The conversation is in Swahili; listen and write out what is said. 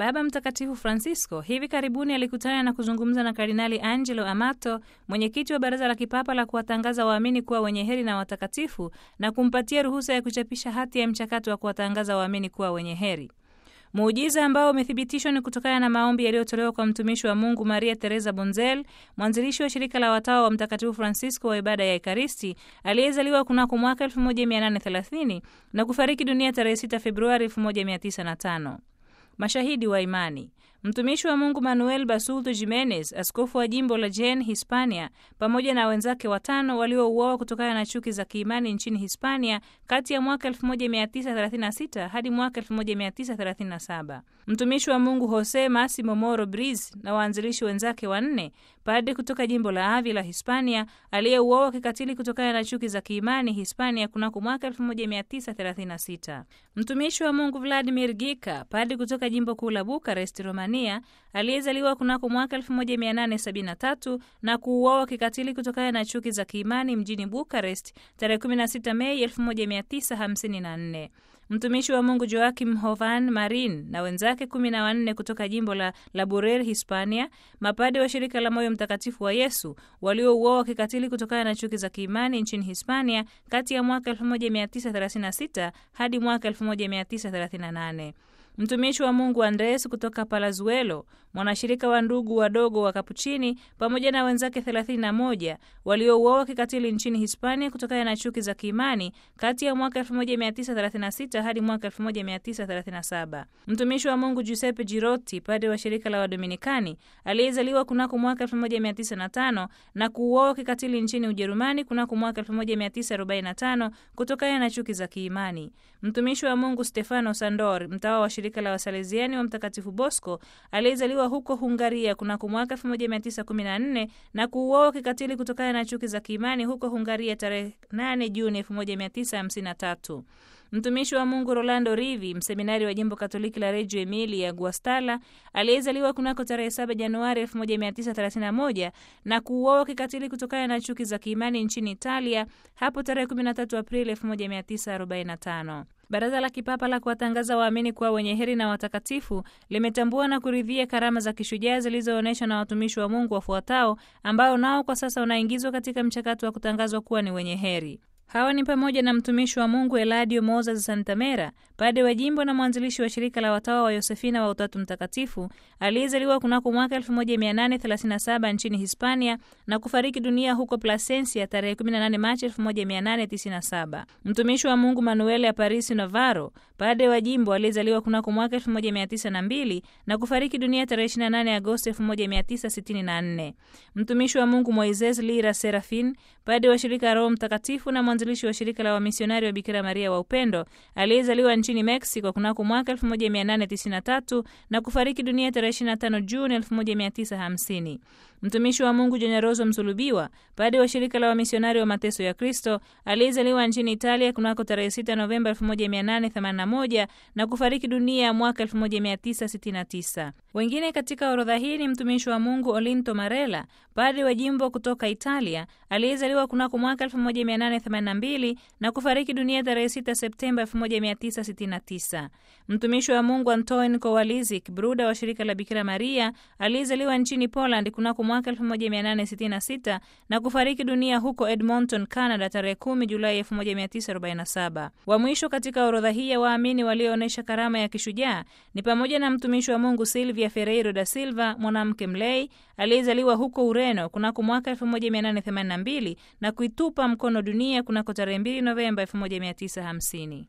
Baba Mtakatifu Francisco hivi karibuni alikutana na kuzungumza na Kardinali Angelo Amato, mwenyekiti wa Baraza la Kipapa la kuwatangaza waamini kuwa wenye heri na watakatifu, na kumpatia ruhusa ya kuchapisha hati ya mchakato wa kuwatangaza waamini kuwa wenye heri. Muujiza ambao umethibitishwa ni kutokana na maombi yaliyotolewa kwa mtumishi wa Mungu Maria Teresa Bonzel, mwanzilishi wa shirika la watawa wa Mtakatifu Francisco wa ibada ya Ekaristi, aliyezaliwa kunako mwaka 1830 na kufariki dunia tarehe 6 Februari 1905. Mashahidi wa imani. Mtumishi wa Mungu Manuel Basulto Jimenez, askofu wa jimbo la Jaén, Hispania, pamoja na wenzake watano waliouawa kutokana na chuki za kiimani nchini Hispania kati ya mwaka 1936 hadi mwaka 1937. Mtumishi wa Mungu Jose Massimo Moro Briz na waanzilishi wenzake wanne, padre kutoka jimbo la Avila, Hispania, aliyeuawa kikatili kutokana na chuki za kiimani Hispania kunako mwaka 1936. Mtumishi wa Mungu Vladimir Gika, padre kutoka jimbo kuu la Bukarest, Romania, aliyezaliwa kunako mwaka 1873 na kuuawa kikatili kutokana na chuki za kiimani mjini Bukarest tarehe 16 Mei 1954. Mtumishi wa Mungu Joakim Hovan Marin na wenzake kumi na wanne kutoka jimbo la Laborer, Hispania, mapade wa shirika la Moyo Mtakatifu wa Yesu waliouawa kikatili kutokana na chuki za kiimani nchini Hispania kati ya mwaka 1936 hadi mwaka 1938. Mtumishi wa Mungu Andres kutoka Palazuelo, mwanashirika wa ndugu wadogo wa Kapuchini, pamoja na wenzake 31 waliouawa kikatili nchini Hispania kutokana na chuki za kiimani kati ya mwaka 1936 hadi mwaka 1937. Mtumishi wa Mungu Giuseppe Girotti, padre wa shirika la Wadominikani, aliyezaliwa kunako mwaka 1905 na kuuawa kikatili nchini Ujerumani kunako mwaka 1945 kutokana na chuki za kiimani. Mtumishi wa Mungu Stefano Sandor, mtawa wa shirika la Wasaleziani wa Mtakatifu Bosco, aliyezaliwa huko Hungaria kunako mwaka 1914 na kuuawa kikatili kutokana na chuki za kiimani huko Hungaria tarehe 8 Juni 1953. Mtumishi wa Mungu Rolando Rivi, mseminari wa jimbo Katoliki la Reggio Emilia Guastalla, aliyezaliwa kunako tarehe 7 Januari 1931 na kuuawa kikatili kutokana na chuki za kiimani nchini Italia hapo tarehe 13 Aprili 1945. Baraza la Kipapa la kuwatangaza waamini kuwa wenye heri na watakatifu limetambua na kuridhia karama za kishujaa zilizoonyeshwa na watumishi wa Mungu wafuatao ambao nao kwa sasa unaingizwa katika mchakato wa kutangazwa kuwa ni wenye heri. Hawa ni pamoja na mtumishi wa Mungu Eladio Moses Santamera, pade wa jimbo na mwanzilishi wa shirika la watawa wa Yosefina wa Utatu Mtakatifu, aliyezaliwa kunako mwaka 1837 nchini Hispania na kufariki dunia huko Plasencia tarehe 18 Machi 1897. Mtumishi wa Mungu Manuel Aparisi Navarro, pade wa jimbo aliyezaliwa kunako mwaka 1902 na kufariki dunia tarehe 28 Agosti 1964. Mtumishi wa Mungu Moises Lira Serafin, pade wa shirika Roho Mtakatifu na mwanzilishi wa shirika la wamisionari wa Bikira Maria wa Upendo aliyezaliwa nchini Mexico kunako mwaka 1893 na kufariki dunia tarehe 25 Juni 1950. Mtumishi wa Mungu Jeneroso Msulubiwa, pade wa shirika la wamisionari wa mateso ya Kristo aliyezaliwa nchini Italia kunako tarehe 6 Novemba 1881 na kufariki dunia mwaka 1969. Wengine katika orodha hii ni mtumishi wa Mungu Olinto Marella, pade wa jimbo kutoka Italia aliyezaliwa kunako mwaka 1882 na kufariki dunia tarehe 6 Septemba 1969. Mtumishi wa Mungu Antoine Kowalizik, bruda wa shirika la Bikira Maria aliyezaliwa nchini Poland kunako mwaka 1866 na kufariki dunia huko Edmonton, Canada tarehe 10 Julai 1947. Wa mwisho katika orodha hii ya waamini walioonyesha karama ya kishujaa ni pamoja na mtumishi wa Mungu Silvia Ferreiro da Silva, mwanamke mlei aliyezaliwa huko Ureno kunako mwaka 1882 na kuitupa mkono dunia kunako tarehe 2 Novemba 1950.